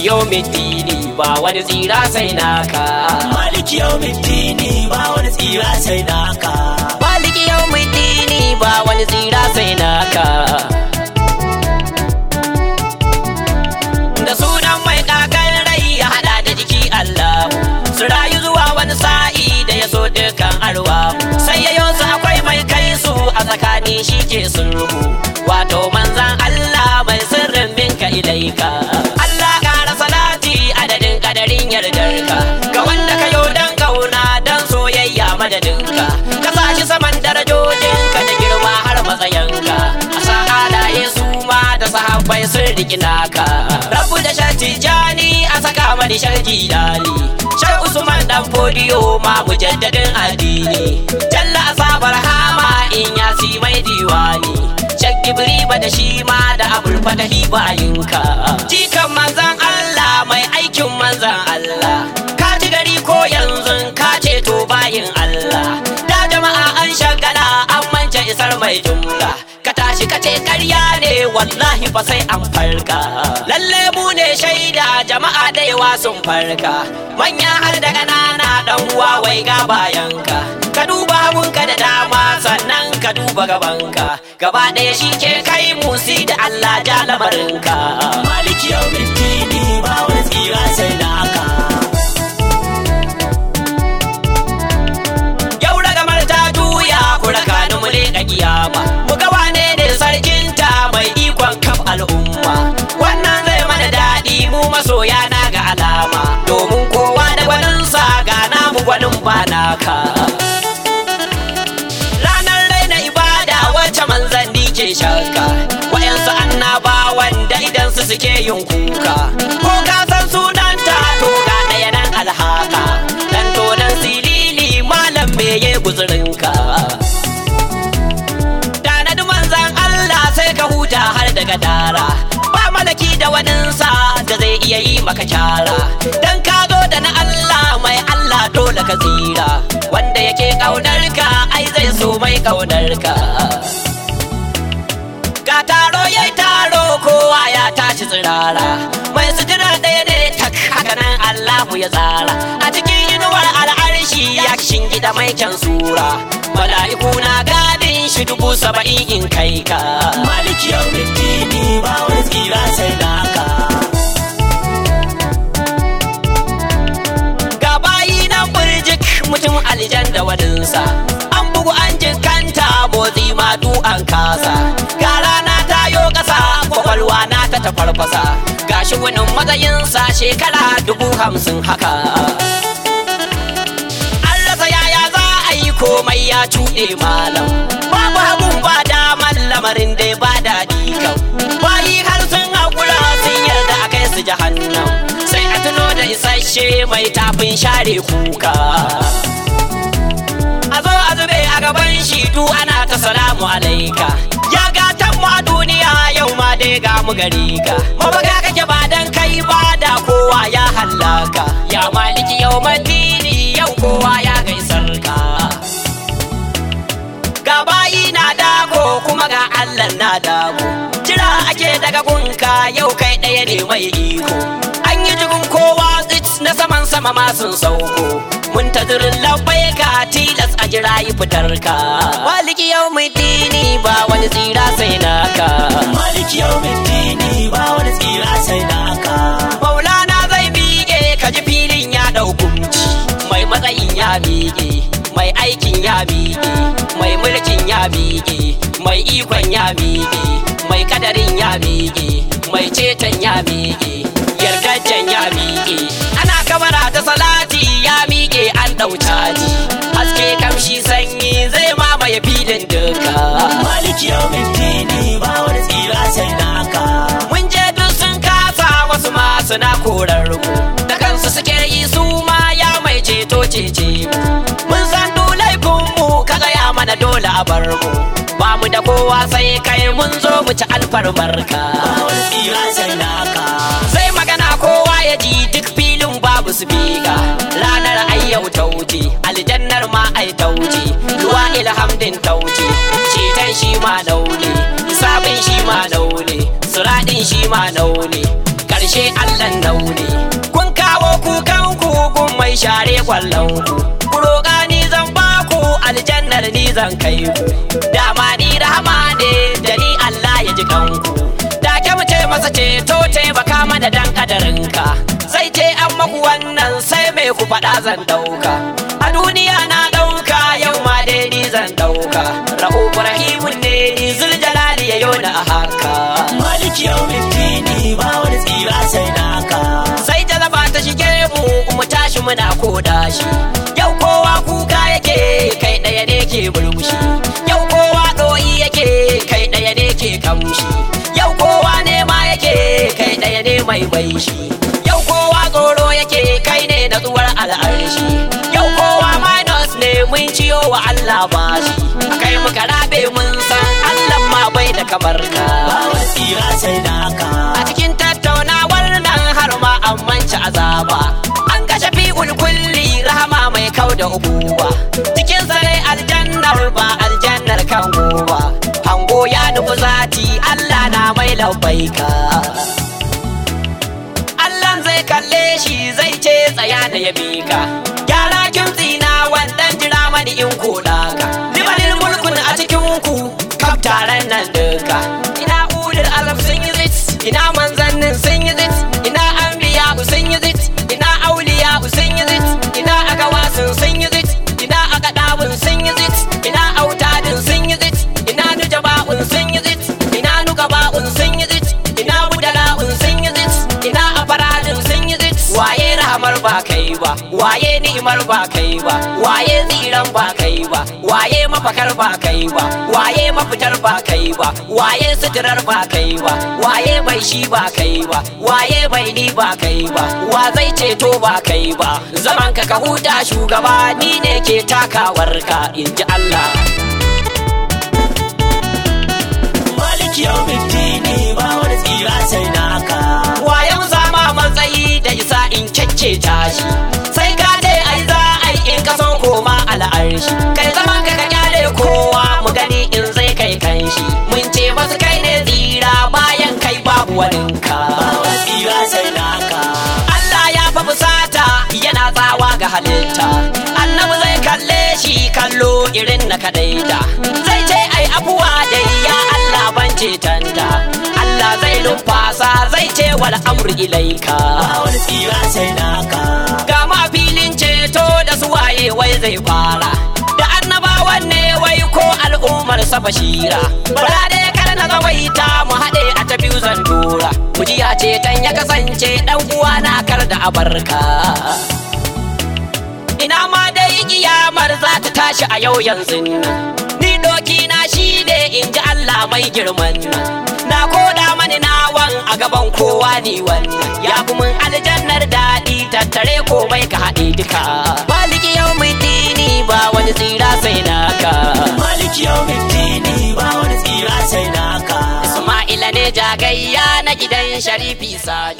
yawmiddini ba wani tsira sai naka maliki yawmiddini ba wani tsira sai naka maliki yawmiddini ba wani tsira sai naka da sunan mai kakan rai ya hada da jiki Allah su rayu zuwa wani sa'i da ya so dukan arwa sai ya su akwai mai kai su a tsakani shi ke sulhu wato manzan Allah mai sirrin minka ilaika Allah kara salati adadin kadarin yardarka ga wanda ka yo dan kauna dan soyayya madadinka ka sa shi saman darajojinka da girma har matsayinka a sa halaye su ma da sahabbai sun riki naka rabu da shati jani a saka mani sharji dali shar usman dan fodiyo ma mujaddadin addini jalla asabar hama in yasi mai diwani shak ba da shi ma da abul fatahi bayinka jikan manzan Allah mai aikin manzan Allah ka ji gari ko yanzu ka ceto bayin Allah da jama'a an shagala an mance isar mai jumla ka tashi ka ce ƙarya ne wallahi fa sai an farka lalle mu ne shaida jama'a da yawa sun farka manya har da ƙanana dan uwa wai ga bayanka ka duba hagunka da dama sannan ka duba gabanka gaba ɗaya shi ke kai musi da Allah ja lamarinka maliki yawmiddini ba wani tsira sai naka yau ragamar ta juya ku raka ni mu leƙa kiyama mu ga wane ne sarkinta mai ikon kaf al'umma wannan zai mana daɗi mu masoya na ga alama domin kowa da gwaninsa ga namu gwanin ba naka ranar raina ibada wacce manzanni ke shakka wayansu annaba wanda idan su suke yin kuka ko ka san sunanta to ga ɗaya nan alhaka dan tonan silili malam meye guzurinka tanadi manzan Allah sai ka huta har daga dara ba malaki da waninsa da zai iya yi maka kyara dan ka zo da na Allah mai Allah dole ka tsira wanda yake kaunar ka ai zai so mai kaunar ka ga taro yayi taro kowa ya tashi tsirara mai sutura ɗaya ne tak haka nan Allahu ya tsara a cikin inuwar al'arshi ya gida mai kyan sura mala'iku na gadin shi dubu saba'in in kai ka maliki yawmiddini ba wani tsira sai naka ga bayi nan burjik mutum aljan da waninsa an bugu an jikanta motsi ma du an kasa ga rana ta yo kasa kwakwalwa na ta tafarfasa ga shi wani matsayinsa shekara dubu hamsin haka an rasa yaya za a yi komai ya cuɗe malam babu hagun ba daman lamarin dai ba daɗi kam bayi har sun haƙura sun yarda a kai su jahannam sai a tuno da isasshe mai tafin share kuka a zo a zube a gaban shi du ana ta salamu alaika ya gatan mu a duniya yau ma dai ga mu gari ka mabaga kake ba dan kai ba da kowa ya hallaka ya maliki yau madini yau kowa ya gaisar ka ga bayi na dago kuma ga Allah na dago jira ake daga gunka yau kai ɗaya ne mai iko an yi jigun kowa tsit na saman sama ma sun sauko mun ta zirin labai ka tilas a jira yi fitar ka maliki yau mai dini ba wani tsira sai naka maliki yawmiddini ba wani tsira sai naka maulana zai miƙe ka ji filin ya ɗaukunci mai matsayin ya miƙe mai aikin ya miƙe mai mulkin ya miƙe mai ikon ya miƙe mai kadarin ya miƙe mai ceton ya miƙe yarkaccen ya miƙe ana kamara ta salati ya miƙe an ɗau caji haske kamshi sanyi zai mamaye filin duka maliki yawmiddini ba wani tsira sai naka mun je duk sun kasa wasu ma suna korar mu da kansu suke yi su ma ya mai ceto cece mu mun san du laifin mu ka gaya mana dole a bar mu ba mu da kowa sai kai mun zo mu ci alfarmarka ba wani tsira sai naka sai magana kowa ya ji duk filin babu su biga ranar ayyau ta wuce aljannar ma ai ta wuce ruwa ilhamdin ta wuce ceton shi ma naune sabin shi ma naune suradin shi ma naune ashe Allah daure kun kawo kukan ku kun mai share kwallon ku ku roƙa ni zan ba ku aljannar ni zan kai ku dama ni rahama ne da ni Allah ya ji kanku da ke mu ce masa ceto taimaka mana dan kadarinka sai ce an maku wannan sai mai ku faɗa zan ɗauka a duniya na ɗauka yau ma dai ni zan ɗauka ra'ubu rahimun ne ni zuljalali ya yona a haka maliki yau mitini ba wani tsira sai naka sai jalaba ta shige mu mu tashi muna koda shi yau kowa kuka yake kai ɗaya ne ke burmushi yau kowa ɗoyi yake kai ɗaya ne ke kamshi yau kowa nema yake kai ɗaya ne mai bai shi yau kowa tsoro yake kai ne natsuwar al'arshi yau kowa minus ne mun ciyo wa Allah bashi kai muka rabe mun san Allah ma bai da kamar ka ba wani tsira sai naka a cikin tattaunawar nan har ma an manci azaba an kashe fi'ul kulli rahama mai kau da ubuwa cikin sare aljannar ba aljannar kan gowa hango ya nufi zati Allah na mai labbaika Allah zai kalle shi zai ce tsaya da ya bika gyara kin tsina wannan jira mani in koda ka limanin mulkun a cikin ku kaf taron nan duka ina ulul alaf sun yi zit ina manzannin sun yi zit ina anbiya sun yi zit ina auliya sun yi zit ina agawasin sun yi zit ina akadabun sun yi zit ina autadin sun yi zit ina nujaba'un sun yi zit ina nugaba'un sun yi zit ina budala'un sun yi zit ina afaradin sun yi zit waye rahamar ba kai ba waye ni'imar ba kai ba waye tsiran ba kai ba waye mafakar ba kai ba waye mafitar ba kai ba waye suturar ba kai ba waye bai shi ba kai ba waye bai ni ba kai ba wa zai ceto ba kai ba zaman ka ka huta shugaba ni ne ke takawar ka in ji Allah maliki yau mitini ba wani tsira sai naka wayan zama matsayi da isa in kyakke tashi sai ka ce ai za ai in ka so koma al'arshi kai zaman ka ka kyale kowa mu gani in zai kai kanshi mun ce masu kai ne tsira bayan kai babu waninka ba wani tsira sai naka Allah ya fa fusata yana tsawa ga halitta annabi zai kalle shi kallo irin na kadaita zai ce ai abuwa dai ya Allah ban cetanta Allah zai numfasa zai ce wal amru ilaika ba wani tsira sai naka ga ma filin ceto da su waye wai zai fara da annabawan ne wai ko al'ummar sa bashira bara da kar na zawaita mu haɗe a ta biyu zan dora kujiya ceton ya kasance dan uwa na kar da abarka ina ma dai kiyamar za ta tashi a yau yanzu nan ni doki na shi ne in ji Allah mai girman nan na koda mani nawan a gaban kowa ni wannan ya fi mun aljannar daɗi tattare komai ka haɗe duka maliki yau mai dini ba wani tsira sai naka maliki yau mitini ba wani tsira sai naka Isma'ila ne jagayya na gidan Sharifi Sani